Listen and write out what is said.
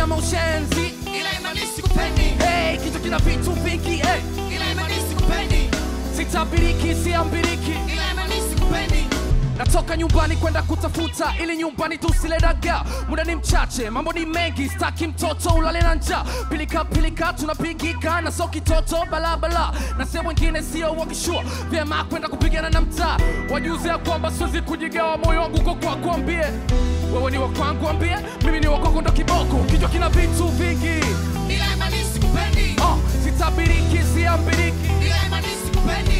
unyama ushenzi ila imanishi kupendi hey, kitu kina vitu vingi hey. ila imanishi kupendi sitabiriki siambiriki ila imanishi kupendi natoka nyumbani kwenda kutafuta ili nyumbani tusile dagaa muda ni mchache mambo ni mengi staki mtoto ulale na njaa pilika pilika tunapigika na so kitoto balabala na sehemu wengine sio wakishua vyema kwenda kupigana na mtaa wajuzi ya kwamba siwezi kujigawa moyo wangu kwa kwako ambie wewe ni wakwangu ambie mimi ni wakwako ndo kiboko kichwa kina vitu vingi ila imanishi kupendi oh, sitabiriki siambiriki ila imanishi kupendi